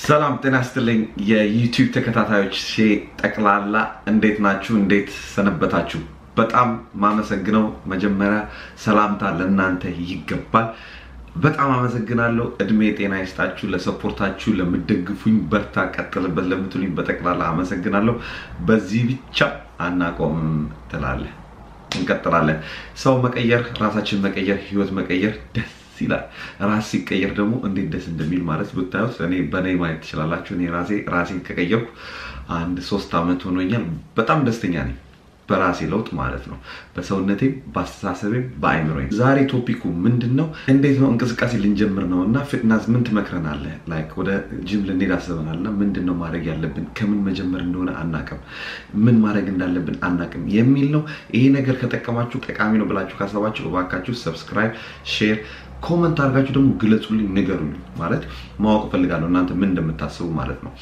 ሰላም ጤና ይስጥልኝ የዩቲዩብ ተከታታዮች ጠቅላላ እንዴት ናችሁ? እንዴት ሰነበታችሁ? በጣም ማመሰግነው መጀመሪያ ሰላምታ ለእናንተ ይገባል። በጣም አመሰግናለሁ። እድሜ ጤና ይስጣችሁ። ለሰፖርታችሁ፣ ለምደግፉኝ፣ በርታ ቀጥልበት ለምትሉኝ በጠቅላላ አመሰግናለሁ። በዚህ ብቻ አናቆምም ትላለህ። እንቀጥላለን። ሰው መቀየር፣ ራሳችን መቀየር፣ ህይወት መቀየር ደስ ይላል። ራስ ሲቀየር ደግሞ እንዴት ደስ እንደሚል ማለት ብታዩት እኔ በእኔ ማየት ትችላላችሁ። እኔ ራሴ ራሴን ከቀየርኩ አንድ ሶስት ዓመት ሆኖኛል። በጣም ደስተኛ ነኝ በራሴ ለውጥ ማለት ነው። በሰውነቴም፣ በአስተሳሰቤም፣ በአይምሮዬም። ዛሬ ቶፒኩ ምንድን ነው? እንዴት ነው እንቅስቃሴ ልንጀምር ነው እና ፊትነስ ምን ትመክረናለህ? ላይክ ወደ ጂም ልንሄድ አስበናል እና ምንድን ነው ማድረግ ያለብን? ከምን መጀመር እንደሆነ አናቅም፣ ምን ማድረግ እንዳለብን አናቅም የሚል ነው። ይሄ ነገር ከጠቀማችሁ ጠቃሚ ነው ብላችሁ ካሰባችሁ እባካችሁ ሰብስክራይብ፣ ሼር ኮመንት አድርጋችሁ ደግሞ ግለጹልኝ፣ ንገሩልኝ። ማለት ማወቅ እፈልጋለሁ እናንተ ምን እንደምታስቡ ማለት ነው።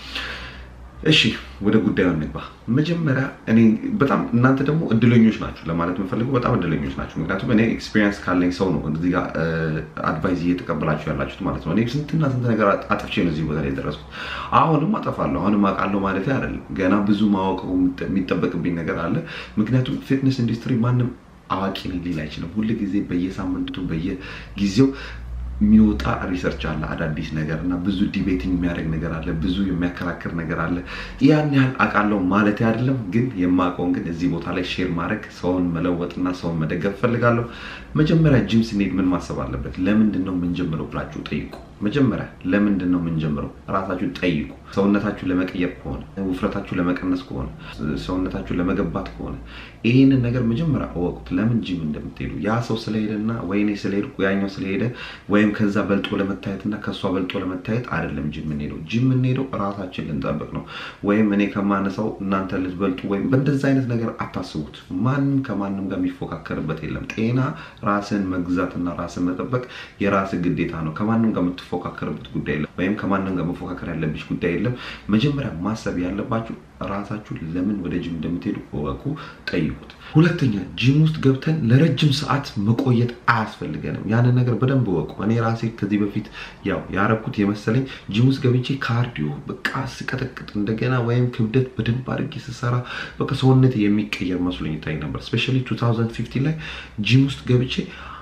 እሺ ወደ ጉዳዩ እንግባ። መጀመሪያ እኔ በጣም እናንተ ደግሞ እድለኞች ናችሁ ለማለት የምፈልገው በጣም እድለኞች ናችሁ። ምክንያቱም እኔ ኤክስፒሪየንስ ካለኝ ሰው ነው እዚህ ጋር አድቫይዝ እየተቀበላችሁ ያላችሁት ማለት ነው። እኔ ስንትና ስንት ነገር አጥፍቼ ነው እዚህ ቦታ ላይ የደረስኩት። አሁንም አጠፋለሁ፣ አሁንም አውቃለሁ ማለት አይደለም። ገና ብዙ ማወቅ የሚጠበቅብኝ ነገር አለ። ምክንያቱም ፊትነስ ኢንዱስትሪ ማንም አዋቂ ነኝ ሊል አይችልም። ሁል ጊዜ በየሳምንቱ በየጊዜው የሚወጣ ሪሰርች አለ፣ አዳዲስ ነገር እና ብዙ ዲቤቲንግ የሚያደርግ ነገር አለ፣ ብዙ የሚያከራክር ነገር አለ። ያን ያህል አውቃለሁ ማለት አይደለም፣ ግን የማውቀውን ግን እዚህ ቦታ ላይ ሼር ማድረግ ሰውን መለወጥና ሰውን መደገፍ ፈልጋለሁ። መጀመሪያ ጂም ስንሄድ ምን ማሰብ አለበት? ለምንድን ነው የምንጀምረው ብላችሁ ጠይቁ። መጀመሪያ ለምንድን ነው የምንጀምረው? ራሳችሁ ጠይቁ። ሰውነታችሁ ለመቀየር ከሆነ ውፍረታችሁ ለመቀነስ ከሆነ ሰውነታችሁ ለመገባት ከሆነ ይህንን ነገር መጀመሪያ እወቁት። ለምን ጂም እንደምትሄዱ ያ ሰው ስለሄደና ወይኔ ስለሄድኩ ያኛው ስለሄደ ወይም ከዛ በልጦ ለመታየት እና ከእሷ በልጦ ለመታየት አይደለም ጂም የምንሄደው። ጂም የምንሄደው ራሳችን ልንጠብቅ ነው። ወይም እኔ ከማነሳው እናንተ ልትበልጡ ወይም በእንደዛ አይነት ነገር አታስቡት። ማንም ከማንም ጋር የሚፎካከርበት የለም። ጤና ራስን መግዛትና ራስን መጠበቅ የራስ ግዴታ ነው። ከማንም ጋር የምትፎካከርበት ጉዳይ የለም። ወይም ከማንም ጋር መፎካከር ያለብሽ ጉዳይ የለም። መጀመሪያ ማሰብ ያለባችሁ ራሳችሁ ለምን ወደ ጂም እንደምትሄዱ እወቁ፣ ጠይቁት። ሁለተኛ ጂም ውስጥ ገብተን ለረጅም ሰዓት መቆየት አያስፈልገንም። ያንን ነገር በደንብ እወቁ። እኔ ራሴ ከዚህ በፊት ያው ያረኩት የመሰለኝ ጂም ውስጥ ገብቼ ካርዲዮ በቃ ስቀጠቅጥ እንደገና ወይም ክብደት በደንብ አድርጌ ስሰራ በቃ ሰውነት የሚቀየር መስሎኝ ይታይ ነበር። ስፔሻሊ 2015 ላይ ጂም ውስጥ ገብቼ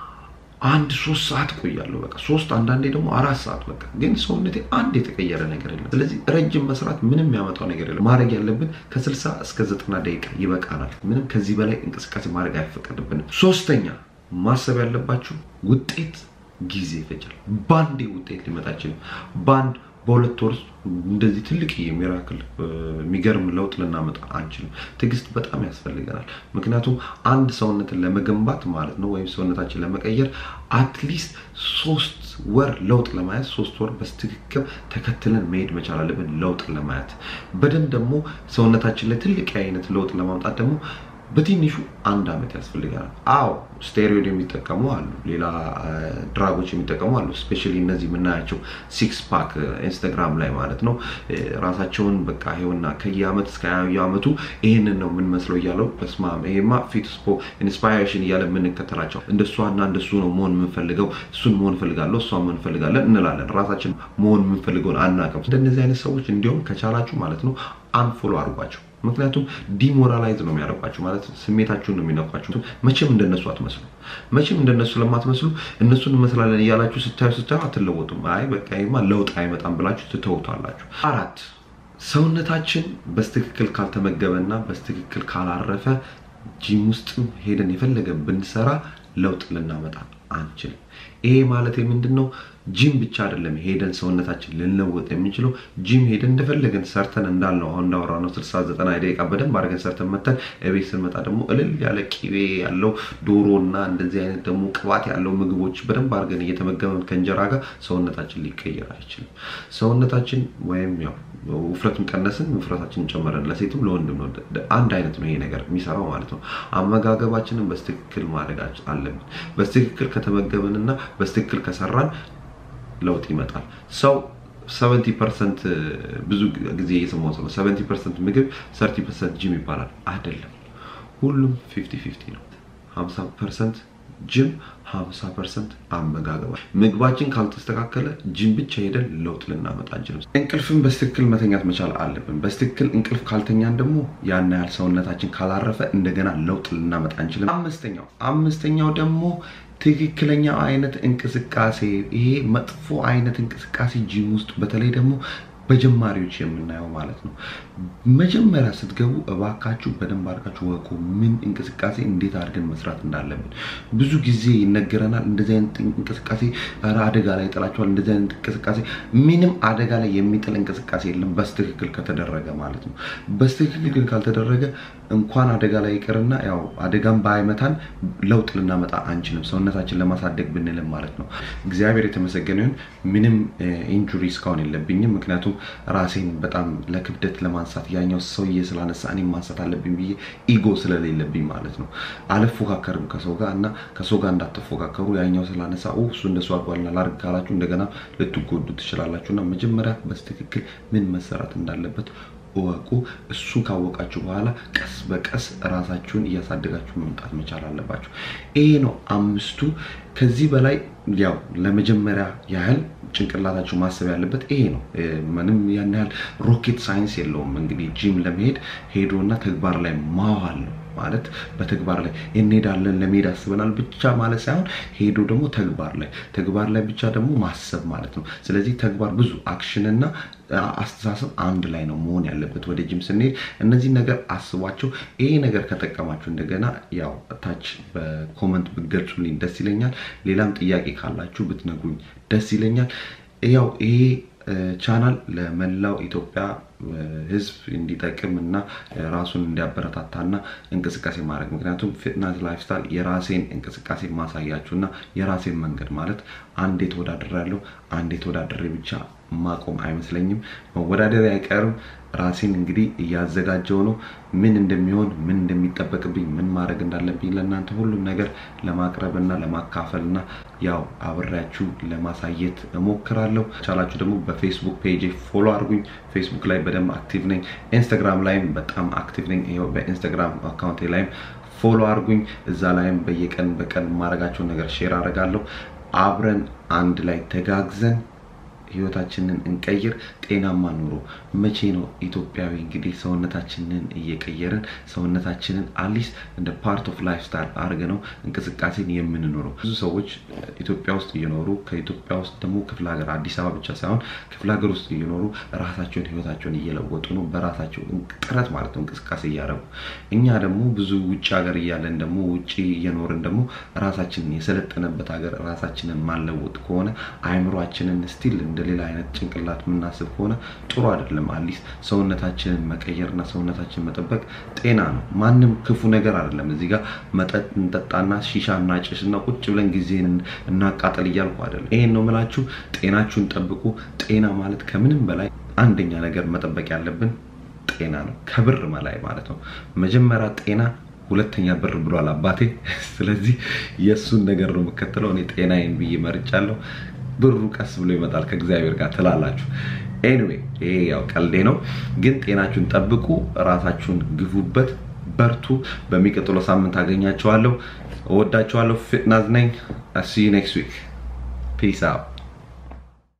አንድ ሶስት ሰዓት ቆያለሁ። በቃ ሶስት አንዳንዴ ደግሞ አራት ሰዓት በቃ ግን ሰውነቴ አንድ የተቀየረ ነገር የለም። ስለዚህ ረጅም መስራት ምንም የሚያመጣው ነገር የለም። ማድረግ ያለብን ከስልሳ እስከ ዘጠና ደቂቃ ይበቃናል። ምንም ከዚህ በላይ እንቅስቃሴ ማድረግ አይፈቀድብንም። ሶስተኛ ማሰብ ያለባችሁ ውጤት ጊዜ ይፈጃል። ባንዴ ውጤት ሊመጣ አይችልም። ባንድ በሁለት ወር ውስጥ እንደዚህ ትልቅ የሚራክል የሚገርም ለውጥ ልናመጣ አንችልም። ትዕግስት በጣም ያስፈልገናል። ምክንያቱም አንድ ሰውነትን ለመገንባት ማለት ነው ወይም ሰውነታችን ለመቀየር አትሊስት ሶስት ወር ለውጥ ለማየት ሶስት ወር በስትክክል ተከትለን መሄድ መቻል አለብን። ለውጥ ለማየት በደንብ ደግሞ ሰውነታችን ላይ ትልቅ አይነት ለውጥ ለማምጣት ደግሞ በትንሹ አንድ ዓመት ያስፈልገናል። አዎ ስቴሮይድ የሚጠቀሙ አሉ፣ ሌላ ድራጎች የሚጠቀሙ አሉ። ስፔሻሊ እነዚህ የምናያቸው ሲክስ ፓክ ኢንስታግራም ላይ ማለት ነው ራሳቸውን በቃ ይኸውና ከየአመት እስከ የአመቱ ይህንን ነው የምንመስለው እያለው በስማም ይሄማ ፊትስፖ ኢንስፓይሬሽን እያለ የምንከተላቸው እንደሷና እንደሱ ነው መሆን የምንፈልገው፣ እሱን መሆን እፈልጋለሁ፣ እሷ መሆን እንፈልጋለን እንላለን። ራሳችን መሆን የምንፈልገውን አናውቅም። እንደነዚህ አይነት ሰዎች እንዲሁም ከቻላችሁ ማለት ነው አንፎሎ አድርጓቸው። ምክንያቱም ዲሞራላይዝ ነው የሚያደርጓቸው ማለት ስሜታችሁን ነው የሚነኳቸው። መቼም እንደነሱ አትመስሉ። መቼም እንደነሱ ለማትመስሉ እነሱን እንመስላለን እያላችሁ ስታዩ ስታዩ አትለወጡም። አይ በቃ ይሄማ ለውጥ አይመጣም ብላችሁ ትተውታላችሁ። አራት ሰውነታችን በስትክክል ካልተመገበና በስትክክል ካላረፈ ጂም ውስጥም ሄደን የፈለገ ብንሰራ ለውጥ ልናመጣ አንችልም። ይሄ ማለት ምንድን ነው? ጂም ብቻ አይደለም ሄደን ሰውነታችን ልንለወጥ የምንችለው። ጂም ሄደን እንደፈለገን ሰርተን እንዳልነው አሁን እንዳወራ ነው ስልሳ ዘጠና ደቂቃ በደንብ አድርገን ሰርተን መተን እቤት ስንመጣ ደግሞ እልል ያለ ቂቤ ያለው ዶሮ እና እንደዚህ አይነት ደግሞ ቅባት ያለው ምግቦች በደንብ አድርገን እየተመገበን ከእንጀራ ጋር ሰውነታችን ሊቀየር አይችልም። ሰውነታችን ወይም ያው ውፍረቱን ቀነስን ውፍረታችንን ጨመረን፣ ለሴትም ለወንድም ነው አንድ አይነት ነው ይሄ ነገር የሚሰራው ማለት ነው። አመጋገባችንን በስትክክል ማድረግ አለብን። በስትክክል ከተመገብንና በስትክክል ከሰራን ለውጥ ይመጣል። ሰው ሰቨንቲ ፐርሰንት ብዙ ጊዜ እየሰማሁት ነው። ሰቨንቲ ፐርሰንት ምግብ ሰርቲ ፐርሰንት ጂም ይባላል። አይደለም፣ ሁሉም ፊፍቲ ፊፍቲ ነው። ሀምሳ ፐርሰንት ጅም 50 ፐርሰንት አመጋገባ። ምግባችን ካልተስተካከለ ጅም ብቻ ሄደን ለውጥ ልናመጣ አንችልም። እንቅልፍን በስትክክል መተኛት መቻል አለብን። በስትክክል እንቅልፍ ካልተኛን ደግሞ ያን ያህል ሰውነታችን ካላረፈ እንደገና ለውጥ ልናመጣ አንችልም። አምስተኛው አምስተኛው ደግሞ ትክክለኛ አይነት እንቅስቃሴ። ይሄ መጥፎ አይነት እንቅስቃሴ ጂም ውስጥ በተለይ ደግሞ በጀማሪዎች የምናየው ማለት ነው። መጀመሪያ ስትገቡ እባካችሁ በደንብ አድርጋችሁ ወቁ፣ ምን እንቅስቃሴ እንዴት አድርገን መስራት እንዳለብን። ብዙ ጊዜ ይነገረናል። እንደዚህ አይነት እንቅስቃሴ ኧረ አደጋ ላይ ይጥላችኋል፣ እንደዚህ አይነት እንቅስቃሴ። ምንም አደጋ ላይ የሚጥል እንቅስቃሴ የለም በስትክክል ከተደረገ ማለት ነው። በስትክክል ግን ካልተደረገ እንኳን አደጋ ላይ ይቅርና ያው አደጋም ባይመታን ለውጥ ልናመጣ አንችልም፣ ሰውነታችን ለማሳደግ ብንልም ማለት ነው። እግዚአብሔር የተመሰገነ ይሁን ምንም ኢንጁሪ እስካሁን የለብኝም። ምክንያቱም ራሴን በጣም ለክብደት ለማንሳት ያኛው ሰውዬ ስላነሳ እኔም ማንሳት አለብኝ ብዬ ኢጎ ስለሌለብኝ ማለት ነው። አልፎካከርም ከሰው ጋር እና ከሰው ጋር እንዳትፎካከሩ ያኛው ስላነሳ እሱ እንደሱ አድርጓልና ላድርግ ካላችሁ እንደገና ልትጎዱ ትችላላችሁ። እና መጀመሪያ በስትክክል ምን መሰራት እንዳለበት እወቁ። እሱን ካወቃችሁ በኋላ ቀስ በቀስ ራሳችሁን እያሳደጋችሁ መምጣት መቻል አለባችሁ። ይሄ ነው አምስቱ። ከዚህ በላይ ያው ለመጀመሪያ ያህል ጭንቅላታችሁ ማሰብ ያለበት ይሄ ነው። ምንም ያን ያህል ሮኬት ሳይንስ የለውም። እንግዲህ ጂም ለመሄድ ሄዶና ተግባር ላይ ማዋል ነው ማለት በተግባር ላይ እንሄዳለን ለመሄድ አስበናል ብቻ ማለት ሳይሆን ሄዶ ደግሞ ተግባር ላይ ተግባር ላይ ብቻ ደግሞ ማሰብ ማለት ነው። ስለዚህ ተግባር ብዙ አክሽን እና አስተሳሰብ አንድ ላይ ነው መሆን ያለበት። ወደ ጂም ስንሄድ እነዚህ ነገር አስቧቸው። ይሄ ነገር ከጠቀማችሁ እንደገና ያው ታች በኮመንት ብትገልጹልኝ ደስ ይለኛል። ሌላም ጥያቄ ካላችሁ ብትነግሩኝ ደስ ይለኛል። ያው ይሄ ቻናል ለመላው ኢትዮጵያ ሕዝብ እንዲጠቅም እና ራሱን እንዲያበረታታና እንቅስቃሴ ማድረግ ምክንያቱም ፊትነስ ላይፍስታይል የራሴን እንቅስቃሴ ማሳያችሁ እና የራሴን መንገድ ማለት አንዴ ተወዳድሬ ያለው አንዴ ተወዳድሬ ብቻ ማቆም አይመስለኝም። መወዳደር አይቀርም። ራሴን እንግዲህ እያዘጋጀው ነው። ምን እንደሚሆን ምን እንደሚጠበቅብኝ ምን ማድረግ እንዳለብኝ ለእናንተ ሁሉም ነገር ለማቅረብ እና ለማካፈል እና ያው አብሬያችሁ ለማሳየት እሞክራለሁ። ቻላችሁ ደግሞ በፌስቡክ ፔጅ ፎሎ አድርጉኝ። ፌስቡክ ላይ በደንብ አክቲቭ ነኝ። ኢንስታግራም ላይም በጣም አክቲቭ ነኝ። ይኸው በኢንስታግራም አካውንቴ ላይም ፎሎ አድርጉኝ። እዛ ላይም በየቀን በቀን የማደርጋቸውን ነገር ሼር አደርጋለሁ። አብረን አንድ ላይ ተጋግዘን ህይወታችንን እንቀይር። ጤናማ ኑሮ መቼ ነው ኢትዮጵያዊ እንግዲህ ሰውነታችንን እየቀየርን ሰውነታችንን አሊስ እንደ ፓርት ኦፍ ላይፍ ስታይል አድርገ ነው እንቅስቃሴን የምንኖረው። ብዙ ሰዎች ኢትዮጵያ ውስጥ እየኖሩ ከኢትዮጵያ ውስጥ ደግሞ ክፍለ ሀገር አዲስ አበባ ብቻ ሳይሆን ክፍለ ሀገር ውስጥ እየኖሩ ራሳቸውን ህይወታቸውን እየለወጡ ነው፣ በራሳቸው ጥረት ማለት ነው እንቅስቃሴ እያደረጉ። እኛ ደግሞ ብዙ ውጭ ሀገር እያለን ደግሞ ውጭ እየኖርን ደግሞ ራሳችንን የሰለጠነበት ሀገር ራሳችንን ማለወጥ ከሆነ አይምሯችንን ስቲል እንደ ሌላ አይነት ጭንቅላት የምናስብ ከሆነ ጥሩ አይደለም። አሊስ ሰውነታችንን መቀየርና ሰውነታችንን መጠበቅ ጤና ነው። ማንም ክፉ ነገር አይደለም። እዚህ ጋር መጠጥ እንጠጣና ሺሻ እናጭስና ቁጭ ብለን ጊዜን እናቃጠል እያልኩ አይደለም። ይሄን ነው የምላችሁ። ጤናችሁን ጠብቁ። ጤና ማለት ከምንም በላይ አንደኛ ነገር መጠበቅ ያለብን ጤና ነው፣ ከብር በላይ ማለት ነው። መጀመሪያ ጤና ሁለተኛ ብር ብሏል አባቴ። ስለዚህ የእሱን ነገር ነው የምከተለው። እኔ ጤናዬን ብዬ መርጫለሁ። ብሩ ቀስ ብሎ ይመጣል ከእግዚአብሔር ጋር ትላላችሁ። ኤኒዌይ ይሄ ያው ቀልዴ ነው፣ ግን ጤናችሁን ጠብቁ፣ ራሳችሁን ግፉበት፣ በርቱ። በሚቀጥለው ሳምንት አገኛቸዋለሁ። እወዳቸዋለሁ። ፊትናዝ ነኝ። ሲ ኔክስት ዊክ ፒስ አውት